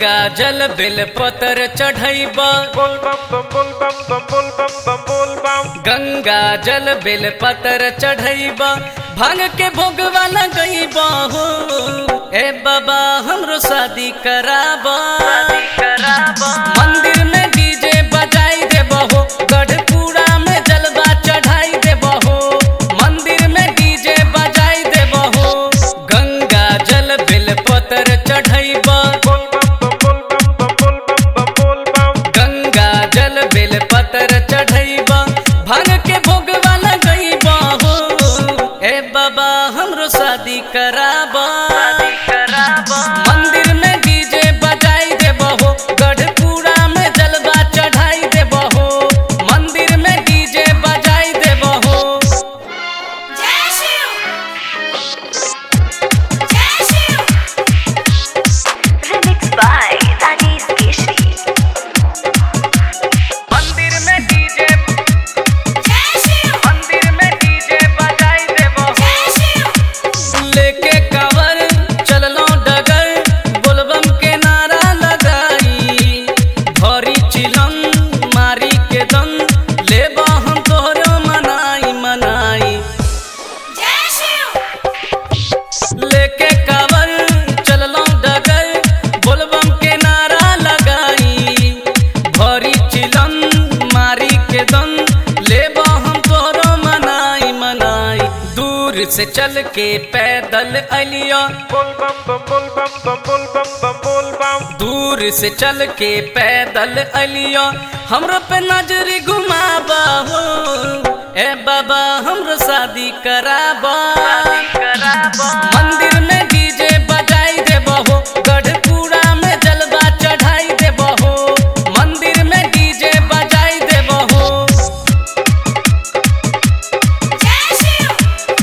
गंगा जल बेल पतर चढ़ैबा बोल बम बम बोल बम बम बोल बम बम बोल बम गंगा जल बेल पतर चढ़ैबा भांग के भोगवा लगैबा हो ए बाबा हमरो शादी कराबा मंदिर में डीजे बजाई देबा हो गढ़पुरा में जलवा चढ़ाई देबा हो मंदिर में डीजे बजाई देबा हो गंगा जल बेल पतर चढ़ैबा बोल बम बम बोल बम बम बोल बम बम बोल बम गंगा जल बेल पतर चढ़ैबा भांग के भोगवा लगैबा हो ए बाबा हमरो शादी कराबा मंदिर में डीजे बजाई देबा हो गढ़पुरा में जलवा चढ़ाई देबा हो मंदिर में डीजे बजाई देबा हो जय शिव जय Shiv Remixed by Rajesh Keshri. मंदिर में डीजे जय शिव मंदिर में डीजे बजाई देबा हो जय शिव लेके कावर चललो डगर बोलबम के नारा लगाई भरी चिलम मारी के दम लेबा हम तोहरो मनाई मनाई जय शिव लेके कावर चललो डगर बोलबम के नारा लगाई भरी चिलम मारी के दम लेबा हम तोहरो मनाई मनाई दूर से चल के पैदल अलिया बोल बम बम बोल बम बम बोल बम बम बोल बम दूर से चल के पैदल अलिया हमरो पे नजर घुमाबा हो ए बाबा हमरो शादी कराबा मंदिर में डीजे बजाई देबा हो गढ़पुरा में जलवा चढ़ाई देबा हो मंदिर में डीजे बजाई देबा हो जय शिव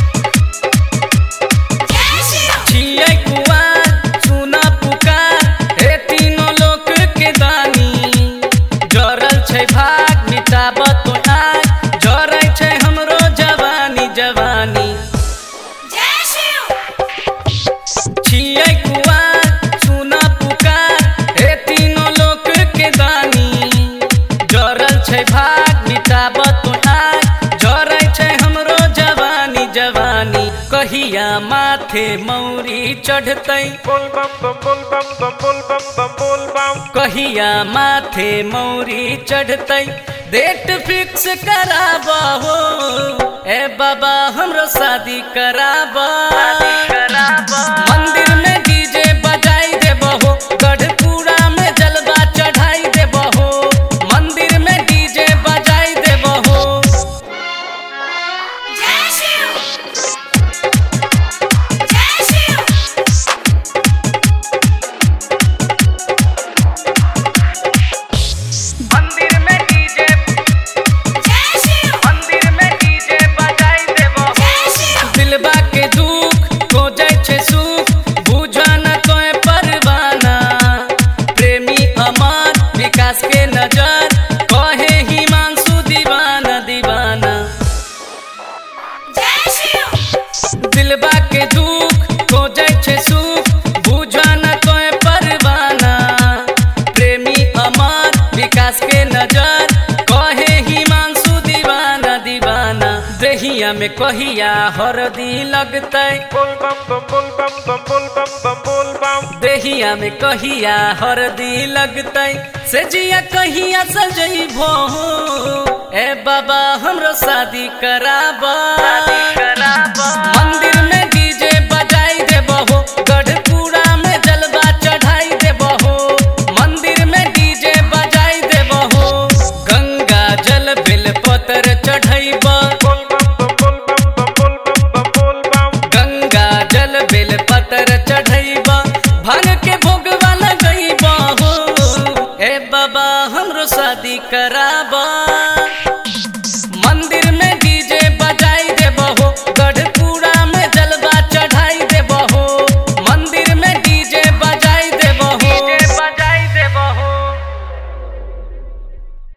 जय शिव छियै कुआर सुना पुकार हे तीनों लोक के दानी जरल छै भाग मिटाब तो आग जरै छै हमरो जवानी जवानी जय शिव छियै कुआर सुना पुकार हे तीनों लोक के दानी जरल छै भाग मिटाब तो आग जरै छै हमरो जवानी जवानी कहिया माथे मौरी चढ़तै बोल बम बम बोल बम बम बोल बम बम बोल बम कहिया माथे मौरी चढ़तै डेट फिक्स कराबा हो ए बाबा हमरो शादी कराबा मंदिर में डीजे बजाई देबा हो गढ़पुरा में जलवा चढ़ाई देबा हो मंदिर में डीजे बजाई देबा हो जय शिव जय शिव मंदिर में डीजे जय शिव मंदिर में डीजे बजाई देबा हो जय शिव दिलबा के दुख हो जाय छै सुख बुझा न तोय परवाना प्रेमी अमर विकास के नजर कहे हिमांशु दीवाना दीवाना जय शिव दिलबा के दुख हो जाय छै सुख बुझा न तोय परवाना प्रेमी अमर विकास के नजर कहे हिमांशु दीवाना दीवाना दहिया में कहिया हरदी लगतै बोल बम बम बोल बम बम बोल बम बम बोल बम देहिया में कहिया हरदी लगतै से जिया कहिया सजैबो ए बाबा हमरो शादी कराबा मंदिर में डीजे बजाई देबो हो गढ़पुरा में जलवा चढ़ाई देबो हो मंदिर में डीजे बजाई देबो हो गंगा जल बेल पतर चढ़ैबा बोल बम बम बोल बम बम बम बोल बम बम गंगा जल बेल पतर चढ़ैबा भांग के भोगवा लगैबा हो ए बाबा हमरो शादी कराबा